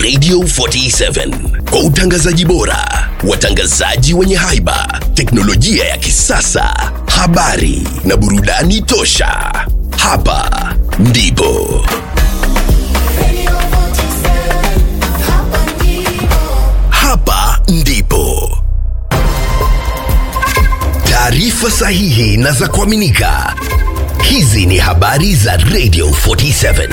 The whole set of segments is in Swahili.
Radio 47 kwa utangazaji bora, watangazaji wenye haiba, teknolojia ya kisasa, habari na burudani tosha. Hapa ndipo hapa ndipo taarifa sahihi na za kuaminika. Hizi ni habari za Radio 47.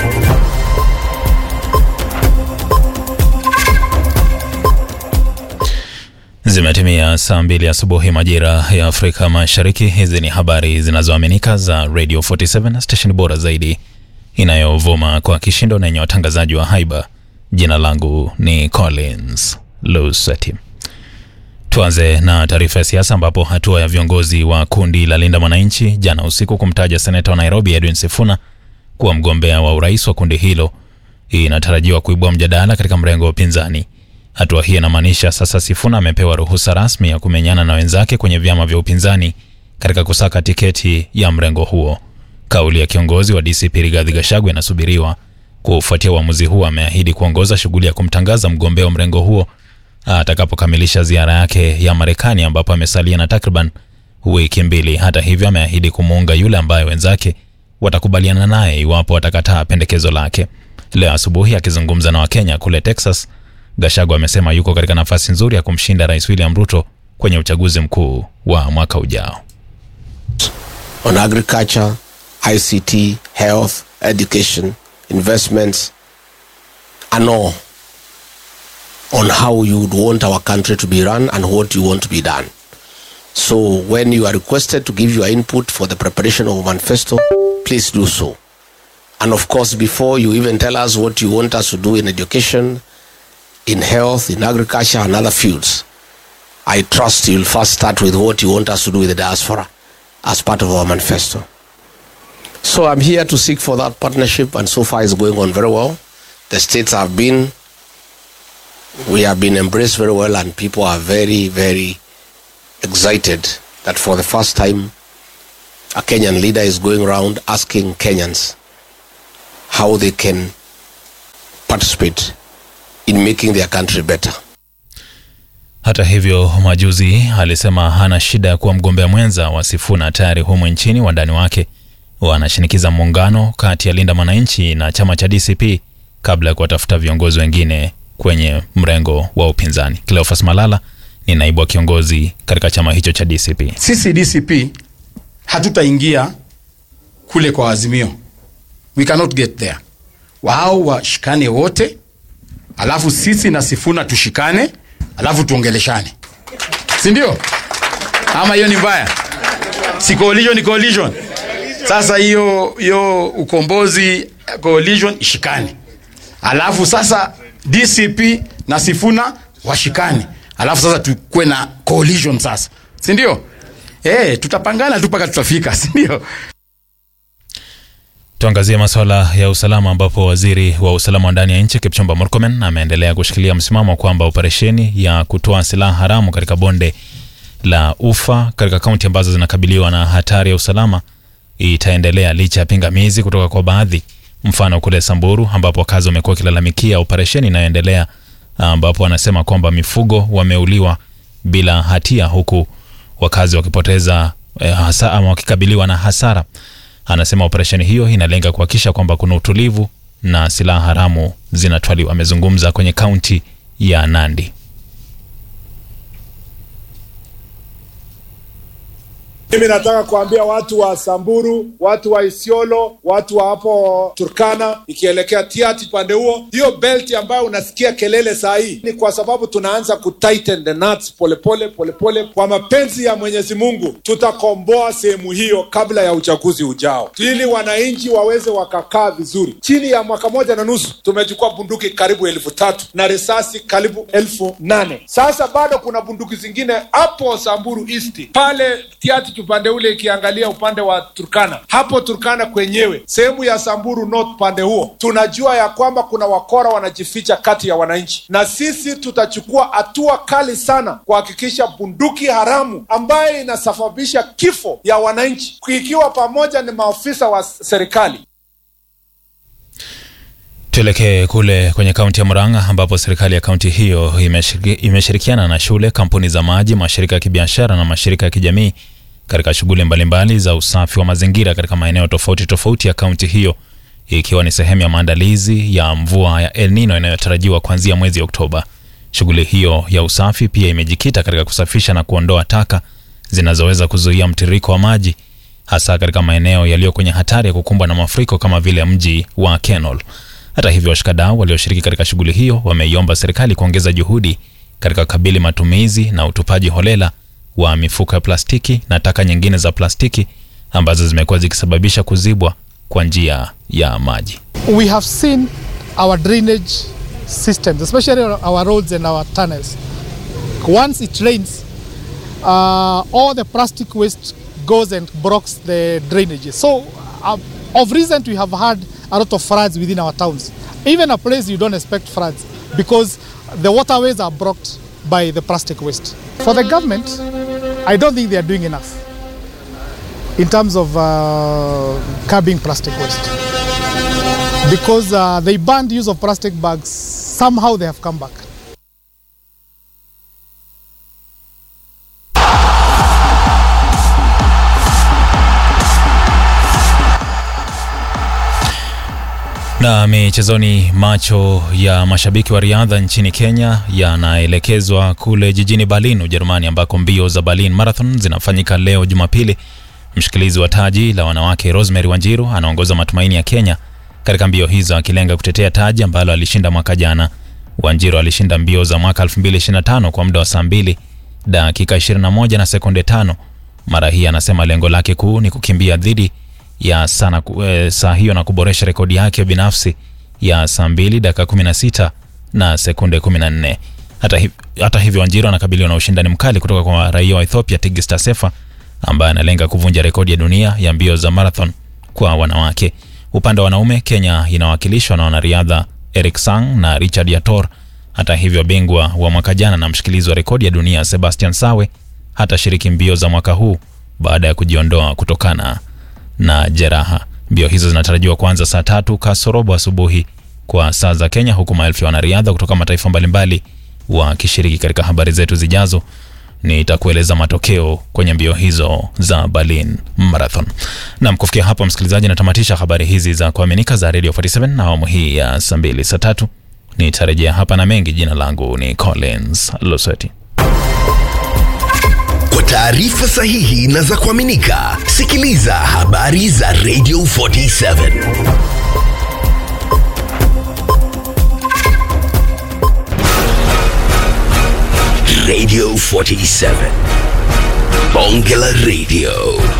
Zimetimia saa mbili asubuhi majira ya Afrika Mashariki. Hizi ni habari zinazoaminika za Radio 47, station bora zaidi inayovuma kwa kishindo na yenye watangazaji wa haiba. Jina langu ni Collins Luseti. Tuanze na taarifa ya siasa ambapo hatua ya viongozi wa kundi la Linda Mwananchi jana usiku kumtaja seneta wa Nairobi Edwin Sifuna kuwa mgombea wa urais wa kundi hilo inatarajiwa kuibua mjadala katika mrengo wa upinzani. Hatua hii inamaanisha sasa Sifuna amepewa ruhusa rasmi ya kumenyana na wenzake kwenye vyama vya upinzani katika kusaka tiketi ya mrengo huo. Kauli ya kiongozi wa DCP Rigathi Gachagua inasubiriwa. Kufuatia uamuzi huo, ameahidi kuongoza shughuli ya kumtangaza mgombea wa mrengo huo atakapokamilisha ziara yake ya Marekani ambapo amesalia na takriban wiki mbili. Hata hivyo, ameahidi kumuunga yule ambaye wenzake watakubaliana naye iwapo atakataa pendekezo lake. Leo asubuhi akizungumza na Wakenya kule Texas, Gachagua amesema yuko katika nafasi nzuri ya kumshinda Rais William Ruto kwenye uchaguzi mkuu wa mwaka ujao. on agriculture, ICT, health, education, investments, and all on how you would want our country to be run and what you want to be done. So when you are requested to give your input for the preparation of a manifesto, please do so. And of course, before you even tell us what you want us to do in education, in health, in agriculture, and other fields, I trust you'll first start with what you want us to do with the diaspora as part of our manifesto. So I'm here to seek for that partnership, and so far it's going on very well. The states have been, we have been embraced very well, and people are very, very excited that for the first time, a Kenyan leader is going around asking Kenyans how they can participate in making their country better. Hata hivyo, majuzi alisema hana shida ya kuwa mgombea mwenza wa Sifuna. Tayari humu nchini wandani wake wanashinikiza muungano kati ya Linda Mwananchi na chama cha DCP kabla ya kuwatafuta viongozi wengine kwenye mrengo wa upinzani. Cleophas Malala ni naibu wa kiongozi katika chama hicho cha DCP. Sisi DCP hatutaingia kule kwa Azimio, we cannot get there. Wao washikane wote, alafu sisi na Sifuna tushikane, alafu tuongeleshane, si ndio? Ama hiyo ni mbaya? Si coalition ni coalition. Sasa hiyo hiyo ukombozi coalition ishikane, alafu sasa DCP na Sifuna washikane, alafu sasa tukue na coalition sasa, si ndio? Eh, tutapangana tu mpaka tutafika, si ndio? Tuangazie masuala ya usalama ambapo waziri wa usalama wa ndani ya nchi Kipchumba Murkomen ameendelea kushikilia msimamo kwamba operesheni ya kutoa silaha haramu katika bonde la Ufa katika kaunti ambazo zinakabiliwa na hatari ya usalama itaendelea licha ya pingamizi kutoka kwa baadhi. Mfano kule Samburu ambapo wakazi wamekuwa wakilalamikia operesheni inayoendelea ambapo wanasema kwamba mifugo wameuliwa bila hatia huku wakazi wakipoteza eh, hasa, ama wakikabiliwa na hasara. Anasema operesheni hiyo inalenga kuhakikisha kwamba kuna utulivu na silaha haramu zinatwaliwa. Amezungumza kwenye kaunti ya Nandi. Mimi nataka kuambia watu wa Samburu, watu wa Isiolo, watu wa hapo Turkana, ikielekea Tiati pande huo, hiyo belt ambayo unasikia kelele saa hii ni kwa sababu tunaanza ku tighten the nuts polepole polepole. Kwa mapenzi ya Mwenyezi Mungu, tutakomboa sehemu hiyo kabla ya uchaguzi ujao, ili wananchi waweze wakakaa vizuri. Chini ya mwaka moja na nusu tumechukua bunduki karibu elfu tatu na risasi karibu elfu nane. Sasa bado kuna bunduki zingine hapo Samburu East pale Tiati upande ule ikiangalia upande wa Turkana, hapo Turkana kwenyewe sehemu ya Samburu North pande huo, tunajua ya kwamba kuna wakora wanajificha kati ya wananchi, na sisi tutachukua hatua kali sana kuhakikisha bunduki haramu ambayo inasababisha kifo ya wananchi, ikiwa pamoja ni maafisa wa serikali Tuelekee kule kwenye kaunti ya Murang'a ambapo serikali ya kaunti hiyo imeshiriki, imeshirikiana na shule, kampuni za maji, mashirika ya kibiashara na mashirika ya kijamii katika shughuli mbalimbali za usafi wa mazingira katika maeneo tofauti tofauti ya kaunti hiyo ikiwa ni sehemu ya maandalizi ya mvua ya El Nino inayotarajiwa kuanzia mwezi Oktoba. Shughuli hiyo ya usafi pia imejikita katika kusafisha na kuondoa taka zinazoweza kuzuia mtiririko wa maji hasa katika maeneo yaliyo kwenye hatari ya kukumbwa na mafuriko kama vile mji wa Kenol. Hata hivyo, washikadau walioshiriki katika shughuli hiyo wameiomba serikali kuongeza juhudi katika kukabili matumizi na utupaji holela wa mifuko ya plastiki na taka nyingine za plastiki ambazo zimekuwa zikisababisha kuzibwa kwa njia ya maji. we have seen our drainage systems, especially our roads and our tunnels. Once it rains, uh, all the plastic waste goes and blocks the drainages. So, uh, of recent, we have had a lot of floods within our towns. Even a place you don't expect floods because the waterways are blocked by the plastic waste. For the government, I don't think they are doing enough in terms of uh, curbing plastic waste because uh, they banned use of plastic bags. Somehow they have come back. Na michezoni, macho ya mashabiki wa riadha nchini Kenya yanaelekezwa kule jijini Berlin, Ujerumani, ambako mbio za Berlin Marathon zinafanyika leo Jumapili. Mshikilizi wa taji la wanawake Rosemary Wanjiru anaongoza matumaini ya Kenya katika mbio hizo, akilenga kutetea taji ambalo alishinda mwaka jana. Wanjiru alishinda mbio za mwaka 2025 kwa muda wa saa 2 dakika 21 na sekunde tano. Mara hii anasema lengo lake kuu ni kukimbia dhidi ya sana, e, saa hiyo na kuboresha rekodi yake binafsi ya saa 2 dakika 16 na sekunde 14. Hata, hi, hata hivyo Wanjiru anakabiliwa na ushindani mkali kutoka kwa raia wa Ethiopia Tigist Sefa ambaye analenga kuvunja rekodi ya dunia ya mbio za marathon kwa wanawake. Upande wa wanaume, Kenya inawakilishwa na wanariadha Eric Sang na Richard Yator. Hata hivyo, bingwa wa mwaka jana na mshikilizi wa rekodi ya dunia Sebastian Sawe hatashiriki mbio za mwaka huu baada ya kujiondoa kutokana na jeraha. Mbio hizo zinatarajiwa kuanza saa tatu kasorobo asubuhi kwa saa za Kenya, huku maelfu ya wanariadha kutoka mataifa mbalimbali wakishiriki. Katika habari zetu zijazo nitakueleza matokeo kwenye mbio hizo za Berlin Marathon. Nam, kufikia hapo msikilizaji, natamatisha habari hizi za kuaminika za Radio 47 na awamu hii ya saa mbili saa tatu nitarejea hapa na mengi. Jina langu ni Collins Loseti. Kwa taarifa sahihi na za kuaminika, sikiliza habari za Radio 47 Radio 47 Bonge la Radio